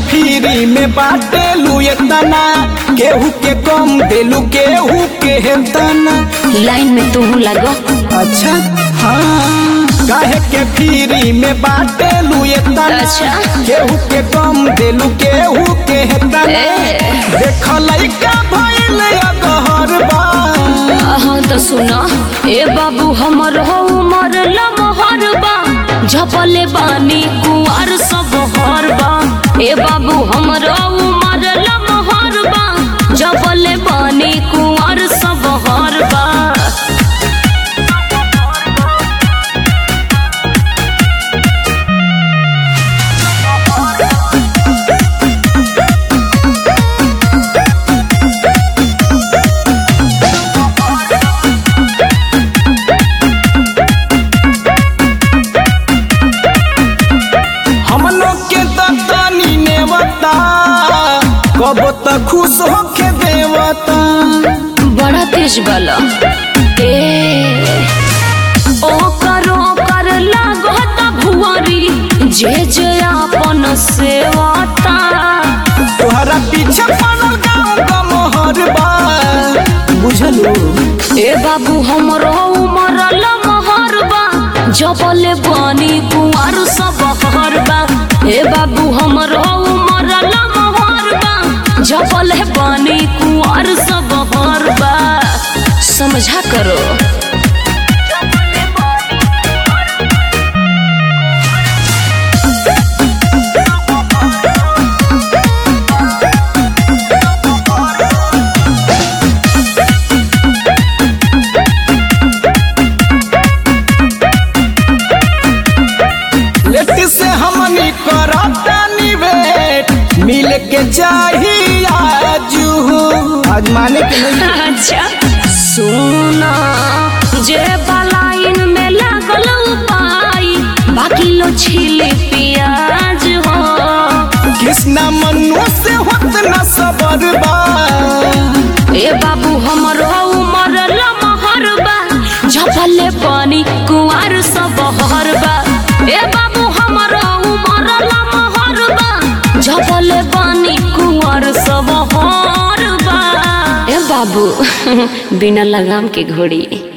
Free में बाटेलू एतना केहू के कम देलू केहू के हेतना लाइन में तू लगो अच्छा हाँ काहे के फ्री में बाटेलू एतना अच्छा। केहू के कम देलू केहू के हेतना ए। देख लइका भइल अगहर बा हाँ तो सुना ए बाबू हमर हो उमर लमहर बा झपले बानी कुआर सब हर बा ए बाबू हमर हो उमर लमहर बा झपले बानी कुआर सब हर बा हम लोग के दत्तानी नेवता कब तक खुश होके देवता बड़ा तेज बला ए ओ करो कर लागत भुआरी जे जे अपन सेवता तोहरा पीछे पड़ल गाँव का मोहर बा बुझलू ए बाबू हमरो उमर लमहर बा जबले बानी कुआर सब हर बा ए बाबू हमरो उमर लमहर बा जबले बानी कुआर सब हर बा समझा करो लेट से हमनी करता निवेट मिल के चाहिए आजू आज माने के नहीं अच्छा सुना जे बलाइन में लागल पाई बाकी लो छिले प्याज हो कृष्णा मनु से होत न सबर बा ए बाबू हमरो उमर लमहर बा झपले पानी कुआर सब हर बा ए बाबू हमरो उमर लमहर बा झपले पानी कुआर सब हर बा ए बाबू बिना लगाम के घोड़ी